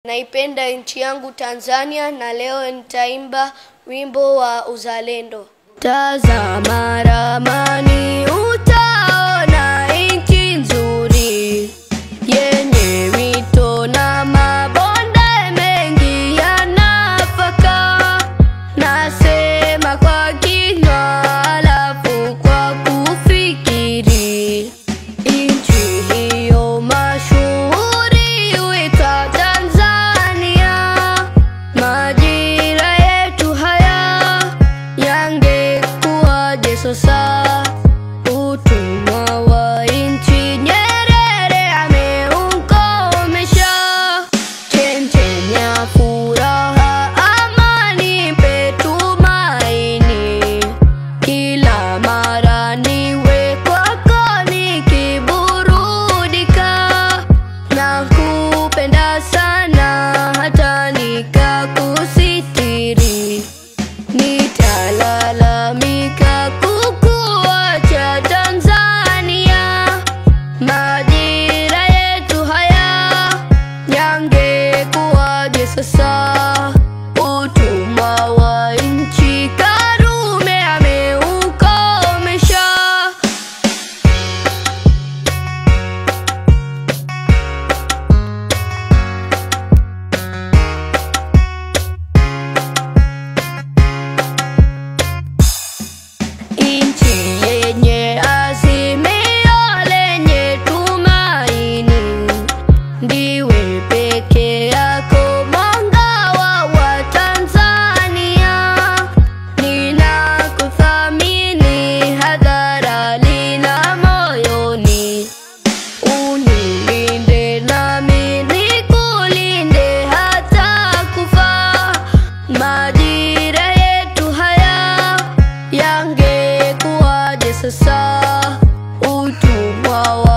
Naipenda nchi yangu Tanzania na leo nitaimba wimbo wa uzalendo. Tazama ramani utaona nchi nzuri yenye mito na mabonde mengi ya nafaka. Nasema kwa kinywa alafu kwa kufikiri. Nchi hiyo mashuhuri huitwa Tanzania. Majira yetu haya yangekuwaje sasa? Utumwa wa nchi Nyerere ameukomesha. Chemchem ya furaha, amani, petumaini kila mara niwe kwako nikiburudika na kupenda sana hata nikakusitiri. Nitalalamika kukuacha Tanzania, majira yetu haya yangekuwaje sasa? Utumwa wa nchi Karume ameukomesha. Nchi yenye azimio lenye tumaini, ndiwe peke yako mwanga wa Tanzania. Ninakuthamini hadharani na moyoni, unilinde nami nikulinde hata kufa. Majira yetu haya yangekuwaje sasa? Utumwa